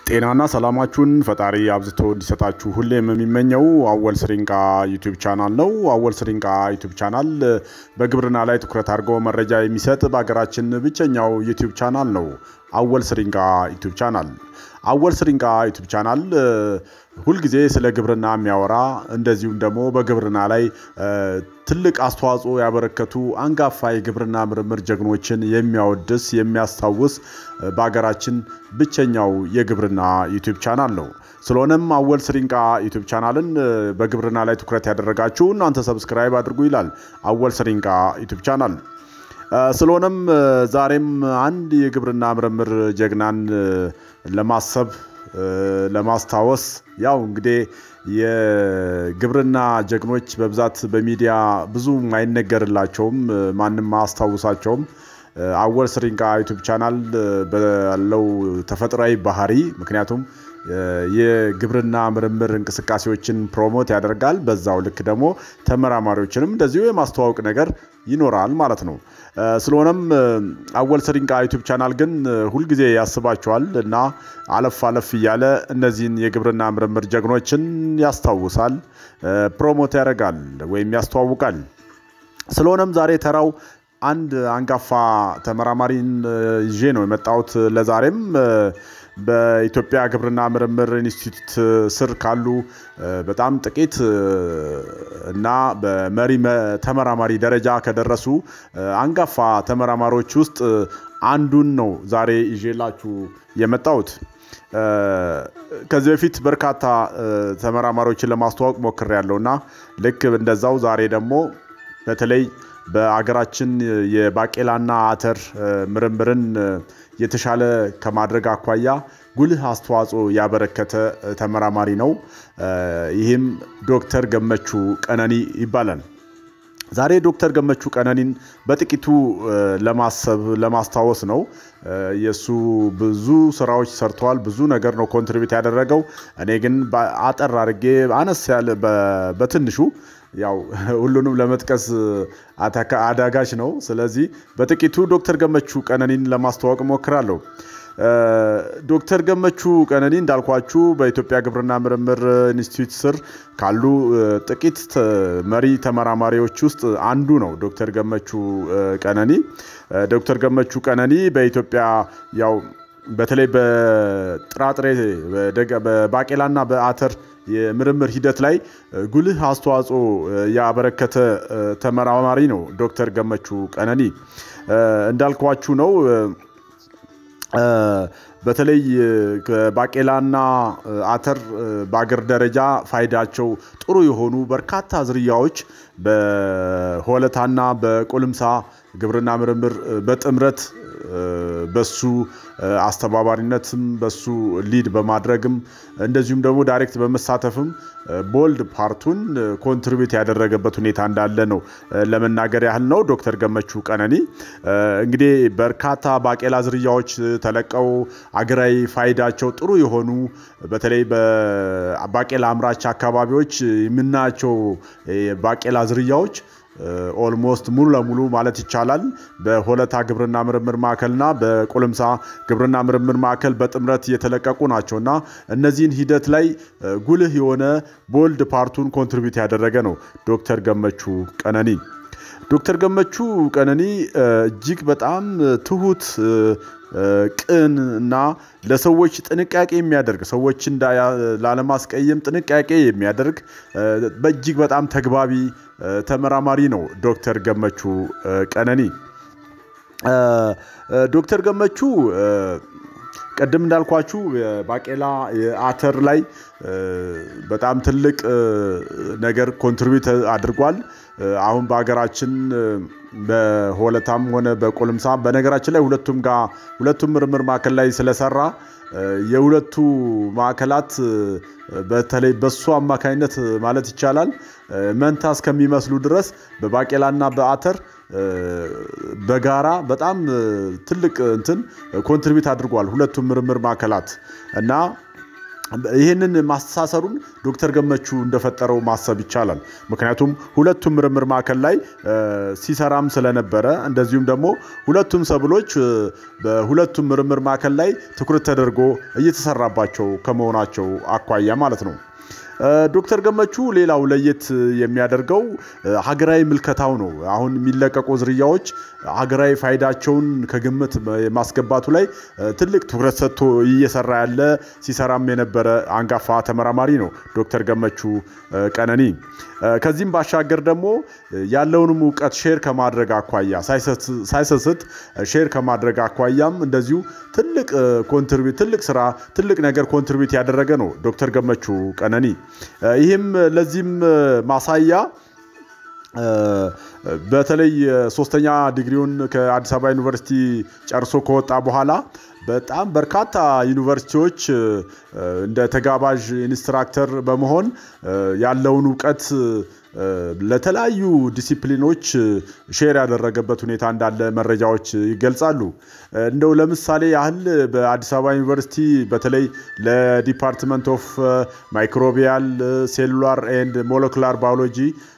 ጤናና ሰላማችሁን ፈጣሪ አብዝቶ እንዲሰጣችሁ ሁሌም የሚመኘው አወል ስሪንቃ ዩቲዩብ ቻናል ነው። አወል ስሪንቃ ዩቲዩብ ቻናል በግብርና ላይ ትኩረት አድርጎ መረጃ የሚሰጥ በሀገራችን ብቸኛው ዩቲዩብ ቻናል ነው። አወል ስሪንቃ ዩቲዩብ ቻናል አወል ስሪንቃ ዩቲዩብ ቻናል ሁልጊዜ ስለ ግብርና የሚያወራ እንደዚሁም ደግሞ በግብርና ላይ ትልቅ አስተዋጽኦ ያበረከቱ አንጋፋ የግብርና ምርምር ጀግኖችን የሚያወድስ የሚያስታውስ በሀገራችን ብቸኛው የግብርና ዩቲዩብ ቻናል ነው። ስለሆነም አወል ስሪንቃ ዩቲዩብ ቻናልን በግብርና ላይ ትኩረት ያደረጋችሁ እናንተ ሰብስክራይብ አድርጉ ይላል አወል ስሪንቃ ዩቲዩብ ቻናል። ስለሆነም ዛሬም አንድ የግብርና ምርምር ጀግናን ለማሰብ ለማስታወስ ያው እንግዲህ የግብርና ጀግኖች በብዛት በሚዲያ ብዙም አይነገርላቸውም፣ ማንም አያስታውሳቸውም። አወል ስሪንቃ ዩቱብ ቻናል ባለው ተፈጥሯዊ ባህሪ ምክንያቱም የግብርና ምርምር እንቅስቃሴዎችን ፕሮሞት ያደርጋል። በዛው ልክ ደግሞ ተመራማሪዎችንም እንደዚሁ የማስተዋወቅ ነገር ይኖራል ማለት ነው። ስለሆነም አወል ስሪንቃ ዩቱብ ቻናል ግን ሁልጊዜ ያስባቸዋል እና አለፍ አለፍ እያለ እነዚህን የግብርና ምርምር ጀግኖችን ያስታውሳል፣ ፕሮሞት ያደርጋል ወይም ያስተዋውቃል። ስለሆነም ዛሬ ተራው አንድ አንጋፋ ተመራማሪን ይዤ ነው የመጣሁት። ለዛሬም በኢትዮጵያ ግብርና ምርምር ኢንስቲትዩት ስር ካሉ በጣም ጥቂት እና በመሪ ተመራማሪ ደረጃ ከደረሱ አንጋፋ ተመራማሪዎች ውስጥ አንዱን ነው ዛሬ ይዤላችሁ የመጣሁት። ከዚህ በፊት በርካታ ተመራማሪዎችን ለማስተዋወቅ ሞክሬያለሁ እና ልክ እንደዛው ዛሬ ደግሞ በተለይ በአገራችን የባቄላና አተር ምርምርን የተሻለ ከማድረግ አኳያ ጉልህ አስተዋጽኦ ያበረከተ ተመራማሪ ነው። ይህም ዶክተር ገመቹ ቀነኒ ይባላል። ዛሬ ዶክተር ገመቹ ቀነኒን በጥቂቱ ለማሰብ ለማስታወስ ነው። የእሱ ብዙ ስራዎች ሰርተዋል። ብዙ ነገር ነው ኮንትሪቢዩት ያደረገው። እኔ ግን አጠር አድርጌ አነስ ያለ በትንሹ ያው ሁሉንም ለመጥቀስ አዳጋች ነው። ስለዚህ በጥቂቱ ዶክተር ገመቹ ቀነኒን ለማስተዋወቅ እሞክራለሁ። ዶክተር ገመቹ ቀነኒ እንዳልኳችሁ በኢትዮጵያ ግብርና ምርምር ኢንስቲትዩት ስር ካሉ ጥቂት መሪ ተመራማሪዎች ውስጥ አንዱ ነው። ዶክተር ገመቹ ቀነኒ ዶክተር ገመቹ ቀነኒ በኢትዮጵያ ያው በተለይ በጥራጥሬ በባቄላና በአተር የምርምር ሂደት ላይ ጉልህ አስተዋጽኦ ያበረከተ ተመራማሪ ነው። ዶክተር ገመቹ ቀነኒ እንዳልኳችሁ ነው። በተለይ ባቄላና አተር በአገር ደረጃ ፋይዳቸው ጥሩ የሆኑ በርካታ ዝርያዎች በሆለታና በቆልምሳ ግብርና ምርምር በጥምረት በሱ አስተባባሪነትም በሱ ሊድ በማድረግም እንደዚሁም ደግሞ ዳይሬክት በመሳተፍም ቦልድ ፓርቱን ኮንትሪቢዩት ያደረገበት ሁኔታ እንዳለ ነው ለመናገር ያህል ነው። ዶክተር ገመቹ ቀነኒ እንግዲህ በርካታ ባቄላ ዝርያዎች ተለቀው አገራዊ ፋይዳቸው ጥሩ የሆኑ በተለይ በባቄላ አምራች አካባቢዎች የምናያቸው ባቄላ ዝርያዎች ኦልሞስት ሙሉ ለሙሉ ማለት ይቻላል በሆለታ ግብርና ምርምር ማዕከልና በቆልምሳ ግብርና ምርምር ማዕከል በጥምረት የተለቀቁ ናቸው እና እነዚህን ሂደት ላይ ጉልህ የሆነ ቦልድ ፓርቱን ኮንትሪቢዩት ያደረገ ነው ዶክተር ገመቹ ቀነኒ። ዶክተር ገመቹ ቀነኒ እጅግ በጣም ትሁት ቅን እና ለሰዎች ጥንቃቄ የሚያደርግ ሰዎችን ላለማስቀየም ጥንቃቄ የሚያደርግ በእጅግ በጣም ተግባቢ ተመራማሪ ነው ዶክተር ገመቹ ቀነኒ። ዶክተር ገመቹ ቅድም እንዳልኳችሁ ባቄላ የአተር ላይ በጣም ትልቅ ነገር ኮንትሪቢዩት አድርጓል። አሁን በሀገራችን በሆለታም ሆነ በቆልምሳ በነገራችን ላይ ሁለቱም ጋር ሁለቱም ምርምር ማዕከል ላይ ስለሰራ የሁለቱ ማዕከላት በተለይ በሱ አማካኝነት ማለት ይቻላል መንታ እስከሚመስሉ ድረስ በባቄላና በአተር በጋራ በጣም ትልቅ እንትን ኮንትሪቢዩት አድርጓል ሁለቱም ምርምር ማዕከላት እና ይህንን ማስተሳሰሩን ዶክተር ገመቹ እንደፈጠረው ማሰብ ይቻላል። ምክንያቱም ሁለቱም ምርምር ማዕከል ላይ ሲሰራም ስለነበረ እንደዚሁም ደግሞ ሁለቱም ሰብሎች በሁለቱም ምርምር ማዕከል ላይ ትኩረት ተደርጎ እየተሰራባቸው ከመሆናቸው አኳያ ማለት ነው። ዶክተር ገመቹ ሌላው ለየት የሚያደርገው ሀገራዊ ምልከታው ነው። አሁን የሚለቀቁ ዝርያዎች ሀገራዊ ፋይዳቸውን ከግምት ማስገባቱ ላይ ትልቅ ትኩረት ሰጥቶ እየሰራ ያለ ሲሰራም የነበረ አንጋፋ ተመራማሪ ነው ዶክተር ገመቹ ቀነኒ። ከዚህም ባሻገር ደግሞ ያለውንም እውቀት ሼር ከማድረግ አኳያ ሳይሰስት ሼር ከማድረግ አኳያም እንደዚሁ ትልቅ ኮንትሪቢዩት ትልቅ ስራ ትልቅ ነገር ኮንትሪቢዩት ያደረገ ነው ዶክተር ገመቹ ቀነኒ። ይህም ለዚህም ማሳያ በተለይ ሶስተኛ ዲግሪውን ከአዲስ አበባ ዩኒቨርሲቲ ጨርሶ ከወጣ በኋላ በጣም በርካታ ዩኒቨርሲቲዎች እንደ ተጋባዥ ኢንስትራክተር በመሆን ያለውን እውቀት ለተለያዩ ዲሲፕሊኖች ሼር ያደረገበት ሁኔታ እንዳለ መረጃዎች ይገልጻሉ። እንደው ለምሳሌ ያህል በአዲስ አበባ ዩኒቨርሲቲ በተለይ ለዲፓርትመንት ኦፍ ማይክሮቢያል ሴሉላር ኤንድ ሞለኩላር ባዮሎጂ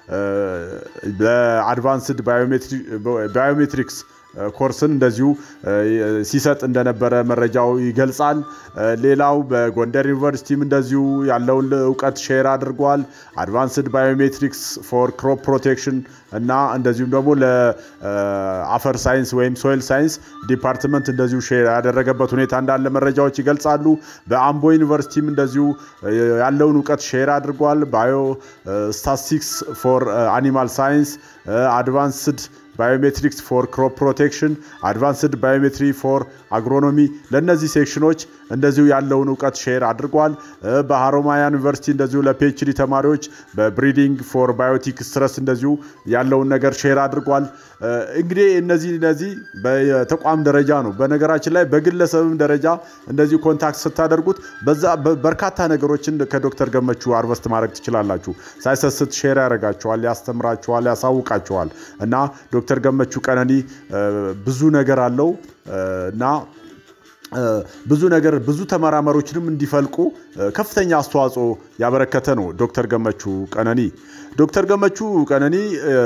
በአድቫንስድ ባዮሜትሪክስ ኮርስን እንደዚሁ ሲሰጥ እንደነበረ መረጃው ይገልጻል። ሌላው በጎንደር ዩኒቨርሲቲም እንደዚሁ ያለውን እውቀት ሼር አድርጓል። አድቫንስድ ባዮሜትሪክስ ፎር ክሮፕ ፕሮቴክሽን እና እንደዚሁም ደግሞ ለአፈር ሳይንስ ወይም ሶይል ሳይንስ ዲፓርትመንት እንደዚሁ ሼር ያደረገበት ሁኔታ እንዳለ መረጃዎች ይገልጻሉ። በአምቦ ዩኒቨርሲቲም እንደዚሁ ያለውን እውቀት ሼር አድርጓል። ባዮ ስታቲስቲክስ ፎር አኒማል ሳይንስ አድቫንስድ ባዮሜትሪክስ ፎር ክሮፕ ፕሮቴክሽን፣ አድቫንስድ ባዮሜትሪ ፎር አግሮኖሚ ለእነዚህ ሴክሽኖች እንደዚሁ ያለውን እውቀት ሼር አድርጓል። በሀሮማያ ዩኒቨርሲቲ እንደዚሁ ለፒኤችዲ ተማሪዎች በብሪዲንግ ፎር ባዮቲክ ስትረስ እንደዚሁ ያለውን ነገር ሼር አድርጓል። እንግዲህ እነዚህ እነዚህ በተቋም ደረጃ ነው። በነገራችን ላይ በግለሰብም ደረጃ እንደዚሁ ኮንታክት ስታደርጉት በዛ በርካታ ነገሮችን ከዶክተር ገመቹ አርቨስት ማድረግ ትችላላችሁ። ሳይሰስት ሼር ያደርጋችኋል፣ ያስተምራችኋል፣ ያሳውቃችኋል እና ዶክተር ገመቹ ቀነኒ ብዙ ነገር አለው እና ብዙ ነገር ብዙ ተመራማሪዎችንም እንዲፈልቁ ከፍተኛ አስተዋጽኦ ያበረከተ ነው ዶክተር ገመቹ ቀነኒ። ዶክተር ገመቹ ቀነኒ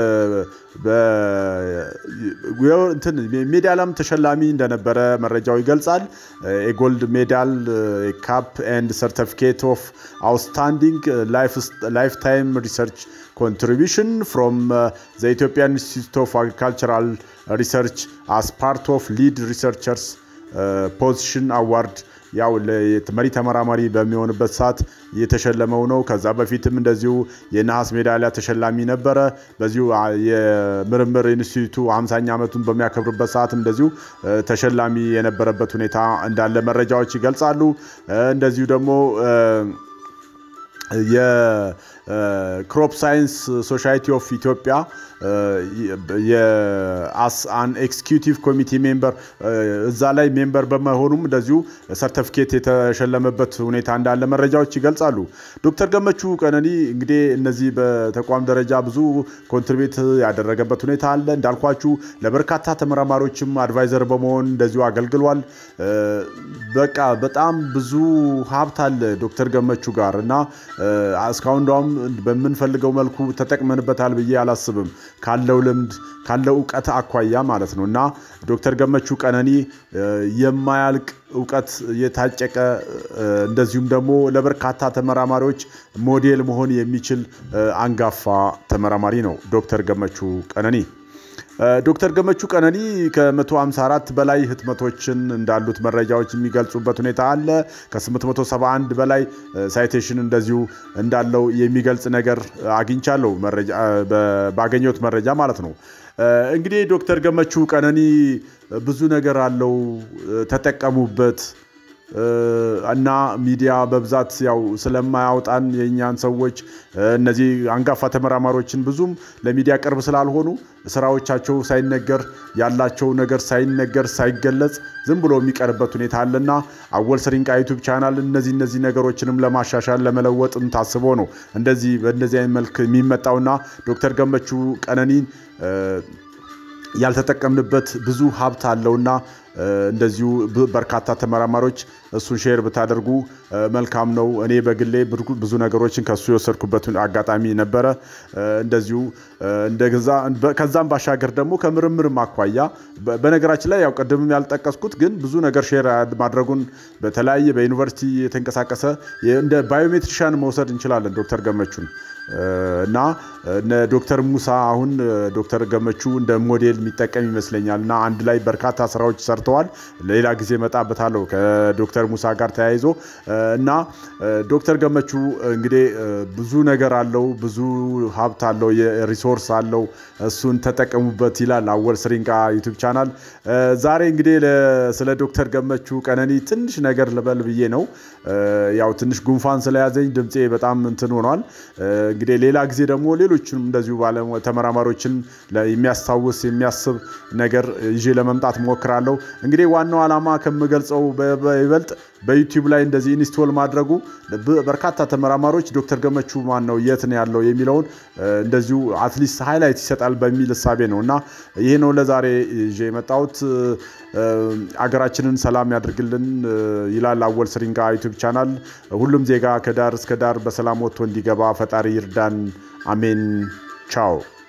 ሜዳሊያም ተሸላሚ እንደነበረ መረጃው ይገልጻል። የጎልድ ሜዳል ካፕ ኤንድ ሰርቲፊኬት ኦፍ አውትስታንዲንግ ላይፍ ታይም ሪሰርች ኮንትሪቢሽን ፍሮም ዘ ኢትዮጵያን ኢንስቲትዩት ኦፍ አግሪካልቸራል ሪሰርች አስ ፓርት ኦፍ ሊድ ሪሰርቸርስ ፖዚሽን አዋርድ ያው መሪ ተመራማሪ በሚሆንበት ሰዓት የተሸለመው ነው። ከዛ በፊትም እንደዚሁ የነሐስ ሜዳሊያ ተሸላሚ ነበረ። በዚሁ የምርምር ኢንስቲትዩቱ 50ኛ ዓመቱን በሚያከብርበት ሰዓት እንደዚሁ ተሸላሚ የነበረበት ሁኔታ እንዳለ መረጃዎች ይገልጻሉ። እንደዚሁ ደግሞ የክሮፕ ሳይንስ ሶሳይቲ ኦፍ ኢትዮጵያ የአስ አን ኤክስኪዩቲቭ ኮሚቴ ሜምበር እዛ ላይ ሜምበር በመሆኑም እንደዚሁ ሰርተፊኬት የተሸለመበት ሁኔታ እንዳለ መረጃዎች ይገልጻሉ። ዶክተር ገመቹ ቀነኒ እንግዲህ እነዚህ በተቋም ደረጃ ብዙ ኮንትሪቤት ያደረገበት ሁኔታ አለ። እንዳልኳችሁ ለበርካታ ተመራማሪዎችም አድቫይዘር በመሆን እንደዚሁ አገልግሏል። በቃ በጣም ብዙ ሀብት አለ ዶክተር ገመቹ ጋር እና እስካሁን እንደውም በምንፈልገው መልኩ ተጠቅመንበታል ብዬ አላስብም ካለው ልምድ ካለው እውቀት አኳያ ማለት ነው እና ዶክተር ገመቹ ቀነኒ የማያልቅ እውቀት የታጨቀ እንደዚሁም ደግሞ ለበርካታ ተመራማሪዎች ሞዴል መሆን የሚችል አንጋፋ ተመራማሪ ነው ዶክተር ገመቹ ቀነኒ። ዶክተር ገመቹ ቀነኒ ከ154 በላይ ህትመቶችን እንዳሉት መረጃዎች የሚገልጹበት ሁኔታ አለ። ከ871 በላይ ሳይቴሽን እንደዚሁ እንዳለው የሚገልጽ ነገር አግኝቻለሁ፣ ባገኘሁት መረጃ ማለት ነው። እንግዲህ ዶክተር ገመቹ ቀነኒ ብዙ ነገር አለው፣ ተጠቀሙበት እና ሚዲያ በብዛት ያው ስለማያውጣን የእኛን ሰዎች እነዚህ አንጋፋ ተመራማሪዎችን ብዙም ለሚዲያ ቅርብ ስላልሆኑ ስራዎቻቸው ሳይነገር ያላቸው ነገር ሳይነገር ሳይገለጽ ዝም ብሎ የሚቀርበት ሁኔታ አለና አወል ስሪንቃ ዩቱብ ቻናል እነዚህ እነዚህ ነገሮችንም ለማሻሻል ለመለወጥም ታስቦ ነው እንደዚህ በእንደዚህ አይነት መልክ የሚመጣውና ዶክተር ገመቹ ቀነኒን ያልተጠቀምንበት ብዙ ሀብት አለውና እንደዚሁ በርካታ ተመራማሪዎች እሱን ሼር ብታደርጉ መልካም ነው። እኔ በግሌ ብዙ ነገሮችን ከሱ የወሰድኩበት አጋጣሚ ነበረ። እንደዚሁ ከዛም ባሻገር ደግሞ ከምርምርም አኳያ በነገራችን ላይ ያው ቅድምም ያልጠቀስኩት ግን ብዙ ነገር ሼር ማድረጉን በተለያየ በዩኒቨርሲቲ የተንቀሳቀሰ እንደ ባዮሜትሪሻን መውሰድ እንችላለን ዶክተር ገመቹን እና ዶክተር ሙሳ አሁን ዶክተር ገመቹ እንደ ሞዴል የሚጠቀም ይመስለኛል እና አንድ ላይ በርካታ ስራዎች ሰርተዋል። ሌላ ጊዜ እመጣበታለሁ ከዶክተር ሙሳ ጋር ተያይዞ እና ዶክተር ገመቹ እንግዲህ ብዙ ነገር አለው፣ ብዙ ሀብት አለው፣ ሪሶርስ አለው። እሱን ተጠቀሙበት ይላል አወል ስሪንቃ ዩቱብ ቻናል። ዛሬ እንግዲህ ስለ ዶክተር ገመቹ ቀነኒ ትንሽ ነገር ልበል ብዬ ነው። ያው ትንሽ ጉንፋን ስለያዘኝ ድምፄ በጣም እንትን ሆኗል። እንግዲህ ሌላ ጊዜ ደግሞ ሌሎችንም እንደዚሁ ተመራማሪዎችን የሚያስታውስ የሚያስብ ነገር ይዤ ለመምጣት ሞክራለሁ። እንግዲህ ዋናው ዓላማ ከምገልጸው በይበልጥ በዩቲዩብ ላይ እንደዚህ ኢንስቶል ማድረጉ በርካታ ተመራማሪዎች ዶክተር ገመቹ ማን ነው የት ነው ያለው የሚለውን እንደዚሁ አትሊስት ሃይላይት ይሰጣል በሚል እሳቤ ነው እና ይሄ ነው ለዛሬ ይዤ የመጣሁት። አገራችንን ሰላም ያድርግልን ይላል አወል ስሪንቃ ዩቱብ ቻናል። ሁሉም ዜጋ ከዳር እስከ ዳር በሰላም ወጥቶ እንዲገባ ፈጣሪ ይርዳን። አሜን። ቻው